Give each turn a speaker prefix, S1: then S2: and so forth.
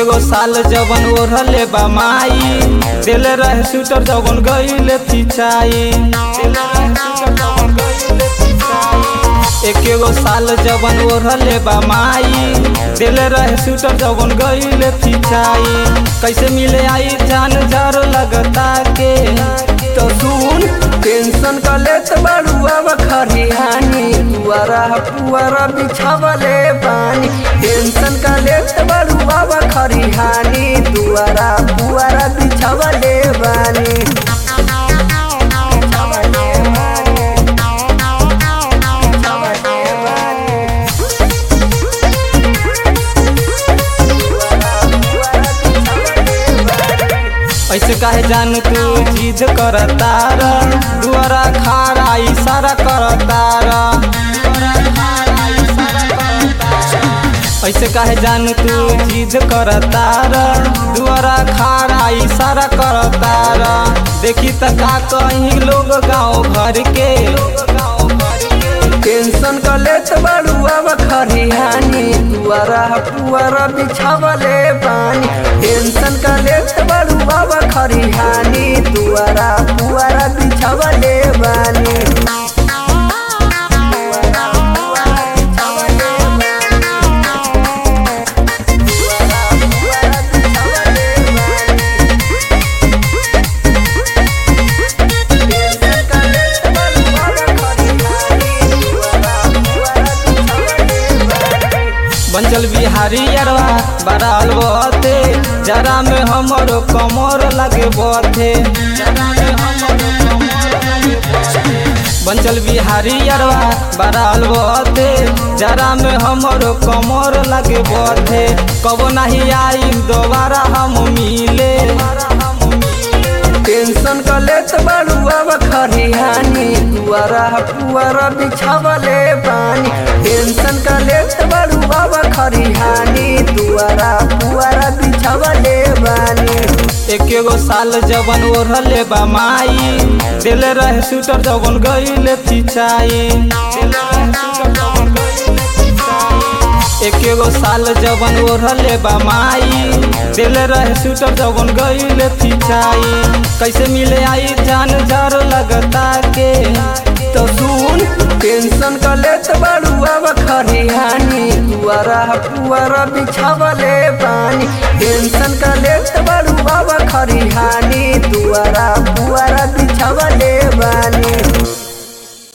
S1: एकेगो साल जवन ओढ़ले बा माई दिले रहे स्वेटर जवन गईले फिचाई एकेगो साल जवन ओढ़ले बा माई दिले रहे स्वेटर जवन गईले फिचाई कैसे मिले आई जान जर लगता के
S2: तो सुन टेंशन का लेत बड़ुआ खरिहानी दुआरा पुआरा बिछावले बानी टेंशन का लेत बड़ुआ खरिहानी दुआरा पुआरा बिछावले बानी
S1: ऐसे काहे जान तू जिद करतार दुआरा खारा इशारा करतार ऐसे काहे जान तू जिद करतार दुआरा खारा इशारा करतार देखी त का कहीं लोग गाँव घर के
S2: टेंशन का लेत बड़ुआ खरिहानी दुआरा पुआरा बिछावले बानी टेंशन का लेत बड़ुआ खरिहानी दुआरा पुआरा बिछावले बानी
S1: बंचल बिहारी अरवा बराल बथे जरा में हमरो कमर लगे बथे बंचल बिहारी अरवा बराल बथे जरा में हमरो कमर लगे बथे कबो नहीं आई दोबारा हम मिले
S2: टेंशन का लेत बड़ुआ खरिहानी दुआरा पुआरा बिछावले बानी टेंशन का लेत बड़ुआ खरिहानी दुआरा पुआरा बिछावले बानी
S1: एकेगो साल जवन ओढ़ले बा माई दिले रहे स्वेटर जवन गईले फिचाई एकेगो साल जवन ओढ़ले बा माई दिले रहे स्वेटर जवन गईले फिचाई कैसे मिले आई जान जर लगता के
S2: तो सुन टेंशन का लेत बड़ुआ खरिहानी दुआरा पुआरा बिछावले बानी टेंशन का लेत बड़ुआ खरिहानी दुआरा पुआरा बिछावले बानी